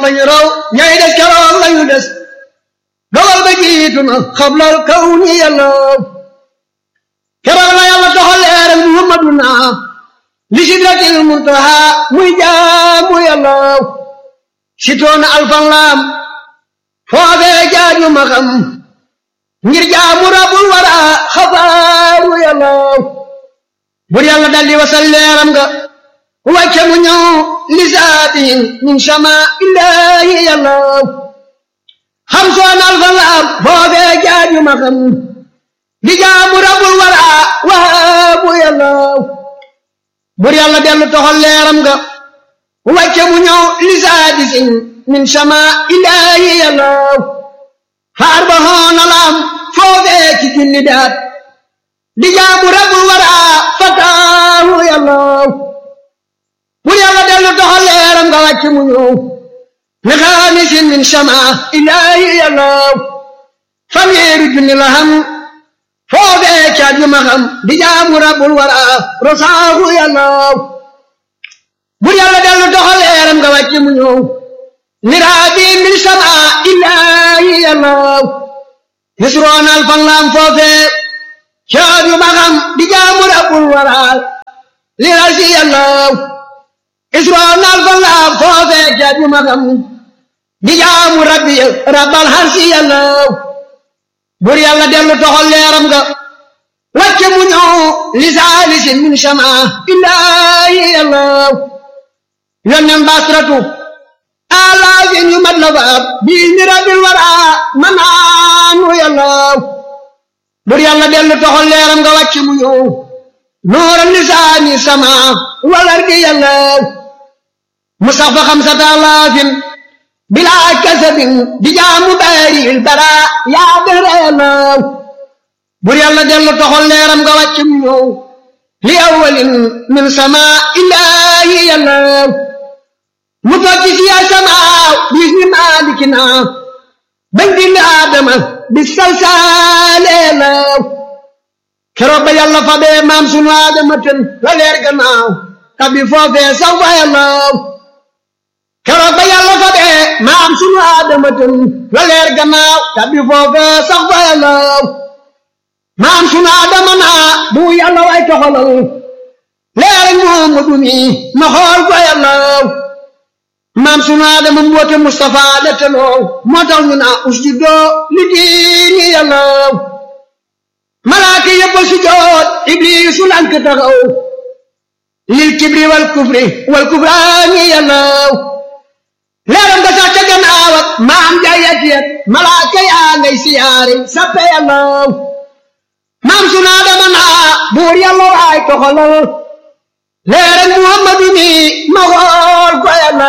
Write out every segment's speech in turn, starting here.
lañu raw ñay des keroog lañu des dogal ba jiitu na xablal kaw ni yàlla keroog la yàlla toxal leeram muhammaduna li sidratil muntaha muy jaamu yàlla sitoona alfan laam foofee jaaju ma xam ngir jaamu rabul wara xabaaru yàlla bur yàlla daldi wasal leeram nga wàcce mu ñëw lisaatin min sama illaahi yàlla xam soon alfan laam foofee jaaju ma xam di jaamu rabul wara waabu yàlla bur yàlla dellu toxal leeram nga wàcce mu ñëw lisaadisin min sama illaahi yàlla faar ba hoona laam foofee ci junni daat di jaamu rabul wara fataahu yàlla bur yàlla dellu toxal leeram nga wàcce mu ñëw li xaamisin min sama illaahi yàlla fanweeri junni la xam foofee caat yu ma xam di jaamu rabbul wara rosaahu yàlla bur yàlla dellu doxal leeram nga wàcce mu ñëw miraabi min sama illaahi yàlla yusroonal fan laam foofee caat yu ma xam di jaamu rabbul wara lirasi yàlla yusroonal fan laam foofee caat yu ma xam di jaamu rabbi rabbal harsi yàlla bur yàlla dellu toxal leeram nga wàcce mu ñëw lisaalisin min sama illaahi yàlla yonnen basratu alaafin yu mat la faab bii ni rabbil wara manaanu yàlla bur yàlla dellu toxal leeram nga wàcce mu ñëw nuural lisaani sama walar gi yàlla mu sax fa xamsata alaafin bilaa kasabin di jaamu baaril bara yaa dara yàlla bur yàlla dellu toxal leeram nga wàcc mu ñëw li awalin min sama illaahi yàlla mu tokki si yaa sama bis ni maalikina bañ dindi aadama bi salsaale yàlla keroog ba yàlla fa bee maam sunu aadama ten la leer gannaaw tabi foofee sax fa yàlla keroog ba yàlla fa bee maam sunu aadama ten la leer gannaaw tabi foofee sax fa yàlla maam sunu aadama naa bu yàlla way toxalal leer Muhammadu mi ma xool fa yàlla maam sunu aadama mboote Mustafa la teloo moo tax ñu naa usjudoo li diini yàlla malaaka yëpp a sujoot ibliisu lank taxaw lil kibri wal kufri wal kufraani yàlla leeram nga sax ca gannaaw ak maam jayet yet malaaka yaa ngay siyaare sappe yàlla maam sunu Aadama naa buur yàlla waay toxalal leeram Muhammadu mi ma xool ko yàlla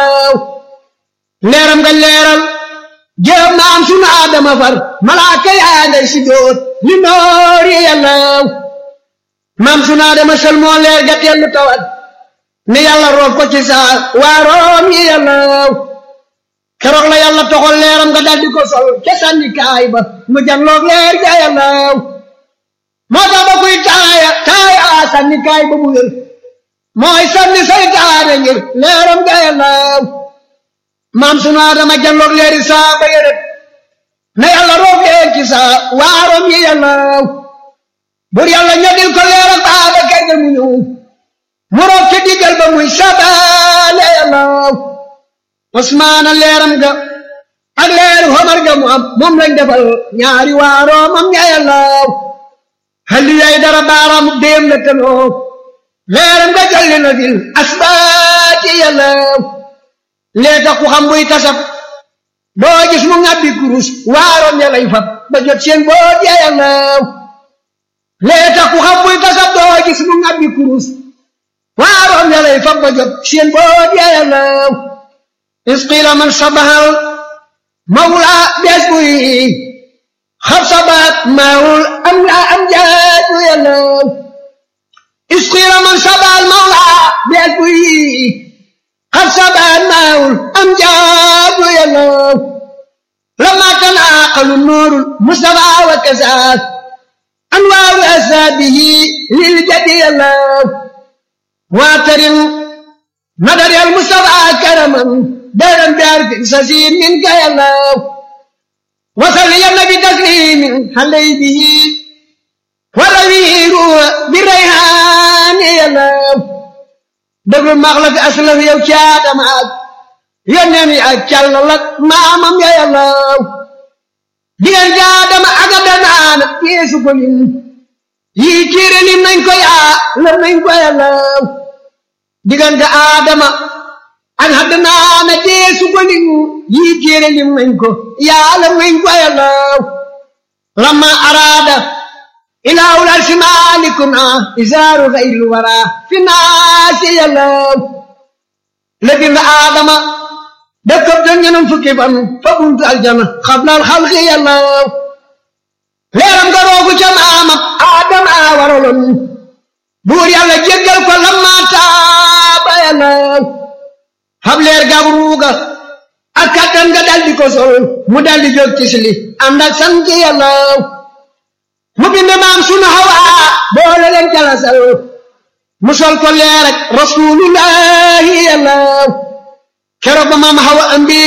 leeram nga leeral jëm maam sunu Aadama far malaaka yaa ngay sujjóot li noori yàlla maam sunu Aadama sel moo leer ga tellu tawat ne yàlla roof ko ci saa waaroom yi yàlla keroog la yàlla toxal leeram nga daldi ko sol ca sànni kaay ba mu janloog leer ga yàlla moo tax ba kuy taaya taaya sànni kaay ba mu wér mooy sànni saytaane ngir leeram ga yàlla maam sunu Aadama janloog leeri saa ba yërët na yàlla roof leen ci saa waaroom yi yàlla bur yàlla ñodil ko leeram baaba kay ga mu ñëw mu roof ci diggal ba muy sabaale yàlla Usmaana leeram ga ak leeru Omar ga mu am moom lañ defal ñaari waaroomam ña yàlla halli yay dara baaraam déem la tanoo leeram ga jalli na fil asbaati yàlla lee tax ku xam buy tasab doo gis mu ngàbbi kurus waaroom ya lay fab ba jot seen boot ya yàlla lee tax ku xam buy tasab doo gis mu ngàbbi kurus waaroom ya lay fab ba jot seen boot ya yàlla isqiila man sabahal mawla bees buy xab sabaat maawul am la am jaatu yàlla isqiila man sabahal mawla bees buy xab sabaat maawul am jaatu yàlla lama tanaaqalu nuurul mustafa wa kasaat anwaaru asaabihi lil jadi yàlla waatarin nadari al mustafa karaman دارا بعرف سسيم منك يا الله وصل يا النبي تسليم حلي به ولوير بالريحان يا الله دبر مغلق أسلف يو شاد معك ينمي أكال لك مامم يا الله ديان جادم أقدنا يسو كلين yi téere lim nañ ko yaa lam nañ ko yàllaw diggante aadama ak haddanaana deesu ko lim yi téere lim nañ ko yaa lam nañ ko yàllaw lamma araada ilaahul arsi maalikuna isaaru xayril wara fi naasi yàllaw la bind aadama dëkkab da ñenam fukki fan fa buntu aljana xablal xalqi yàllaw leeram nga roogu ca maamam aadama a waraloon buur yàlla jéggal ko lamma taaba yàllaw xam leer gab ruuga ak kattan nga daldi ko sol mu daldi jóg tisli ànd ak sant yàllaw mu bind maam sunu hawaa boole leen jalasal mu sol ko leer ak rasulullahi yàllaw keroog ba maam hawa ambi